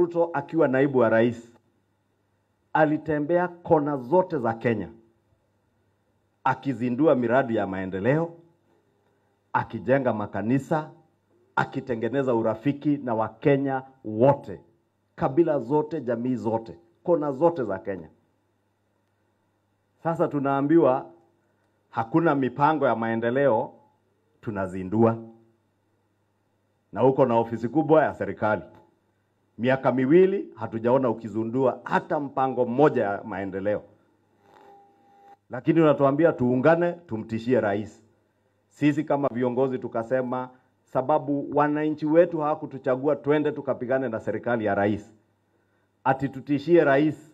Ruto akiwa naibu wa rais alitembea kona zote za Kenya akizindua miradi ya maendeleo, akijenga makanisa, akitengeneza urafiki na Wakenya wote, kabila zote, jamii zote, kona zote za Kenya. Sasa tunaambiwa hakuna mipango ya maendeleo, tunazindua na uko na ofisi kubwa ya serikali. Miaka miwili hatujaona ukizundua hata mpango mmoja ya maendeleo, lakini unatuambia tuungane, tumtishie rais. Sisi kama viongozi tukasema, sababu wananchi wetu hawakutuchagua twende tukapigane na serikali ya rais, ati tutishie rais,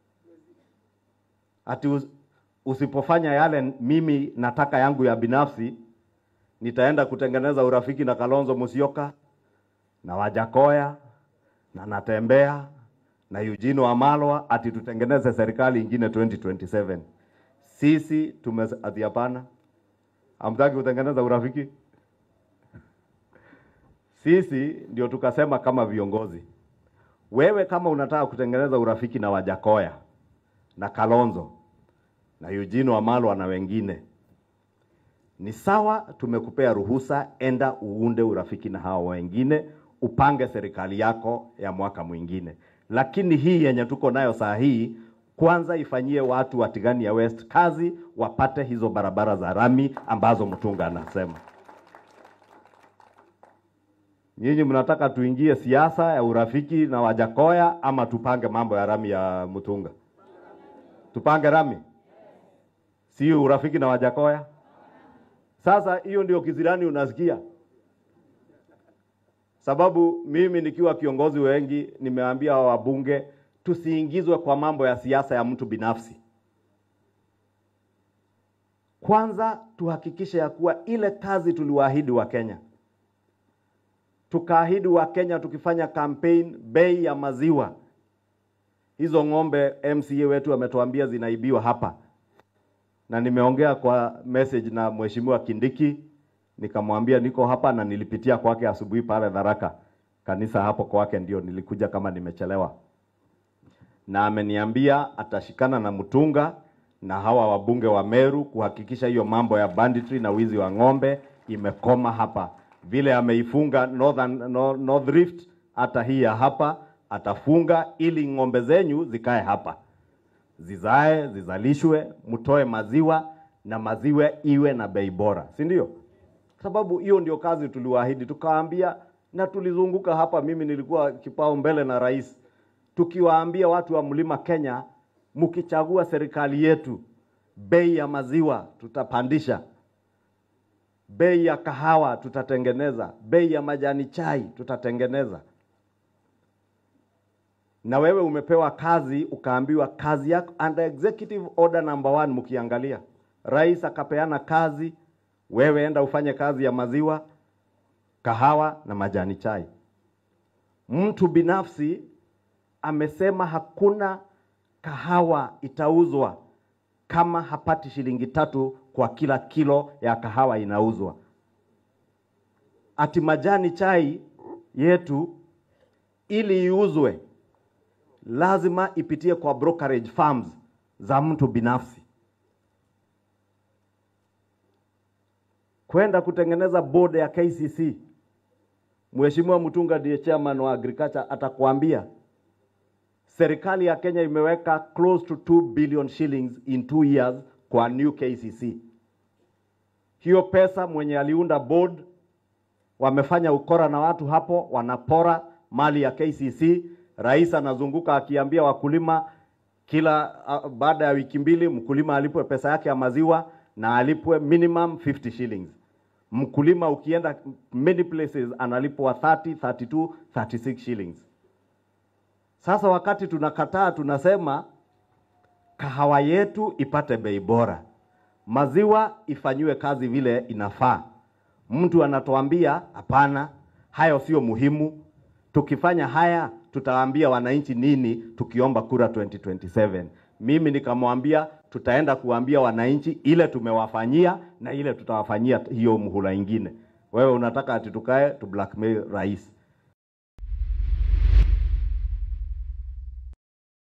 ati us- usipofanya yale mimi nataka yangu ya binafsi, nitaenda kutengeneza urafiki na Kalonzo Musyoka na Wajakoya na Natembea na Eugene Wamalwa ati tutengeneze serikali ingine 2027. Sisi tume ati hapana, hamtaki kutengeneza urafiki. Sisi ndio tukasema kama viongozi, wewe kama unataka kutengeneza urafiki na Wajakoya na Kalonzo na Eugene Wamalwa na wengine, ni sawa, tumekupea ruhusa, enda uunde urafiki na hao wengine, upange serikali yako ya mwaka mwingine. Lakini hii yenye tuko nayo saa hii, kwanza ifanyie watu wa Tigania West kazi, wapate hizo barabara za rami ambazo Mtunga anasema. Nyinyi mnataka tuingie siasa ya urafiki na Wajakoya ama tupange mambo ya rami ya Mtunga? Tupange rami, si urafiki na Wajakoya? Sasa hiyo ndio kizirani unasikia, sababu mimi nikiwa kiongozi wengi nimeambia wabunge tusiingizwe kwa mambo ya siasa ya mtu binafsi. Kwanza tuhakikishe ya kuwa ile kazi tuliwaahidi wa Kenya, tukaahidi wa Kenya tukifanya campaign, bei ya maziwa hizo ng'ombe MCA wetu ametuambia zinaibiwa hapa na nimeongea kwa message na mheshimiwa Kindiki, nikamwambia niko hapa na nilipitia kwake asubuhi pale Tharaka kanisa hapo kwake, ndio nilikuja kama nimechelewa, na ameniambia atashikana na Mutunga na hawa wabunge wa Meru kuhakikisha hiyo mambo ya banditry na wizi wa ng'ombe imekoma hapa, vile ameifunga Northern, North, North Rift, hata hii ya hapa atafunga ili ng'ombe zenyu zikae hapa zizae zizalishwe, mtoe maziwa na maziwa iwe na bei bora, si ndio? Sababu hiyo ndio kazi tuliwaahidi, tukawaambia na tulizunguka hapa. Mimi nilikuwa kipao mbele na rais, tukiwaambia watu wa mlima Kenya, mkichagua serikali yetu, bei ya maziwa tutapandisha, bei ya kahawa tutatengeneza, bei ya majani chai tutatengeneza na wewe umepewa kazi ukaambiwa kazi yako under executive order number one. Mkiangalia rais akapeana kazi, wewe enda ufanye kazi ya maziwa, kahawa na majani chai. Mtu binafsi amesema hakuna kahawa itauzwa kama hapati shilingi tatu kwa kila kilo ya kahawa inauzwa. Ati majani chai yetu ili iuzwe lazima ipitie kwa brokerage firms za mtu binafsi. Kwenda kutengeneza board ya KCC, Mheshimiwa Mutunga ndiye chairman wa agriculture, atakwambia serikali ya Kenya imeweka close to 2 billion shillings in two years kwa new KCC. Hiyo pesa mwenye aliunda board wamefanya ukora na watu hapo, wanapora mali ya KCC. Rais anazunguka akiambia wakulima kila uh, baada ya wiki mbili mkulima alipwe pesa yake ya maziwa na alipwe minimum 50 shillings. Mkulima ukienda many places analipwa 30, 32, 36 shillings. Sasa wakati tunakataa, tunasema kahawa yetu ipate bei bora, maziwa ifanyiwe kazi vile inafaa. Mtu anatuambia hapana, hayo sio muhimu. Tukifanya haya tutawaambia wananchi nini tukiomba kura 2027? Mimi nikamwambia tutaenda kuambia wananchi ile tumewafanyia na ile tutawafanyia hiyo muhula ingine. Wewe unataka ati tukae tu blackmail rais?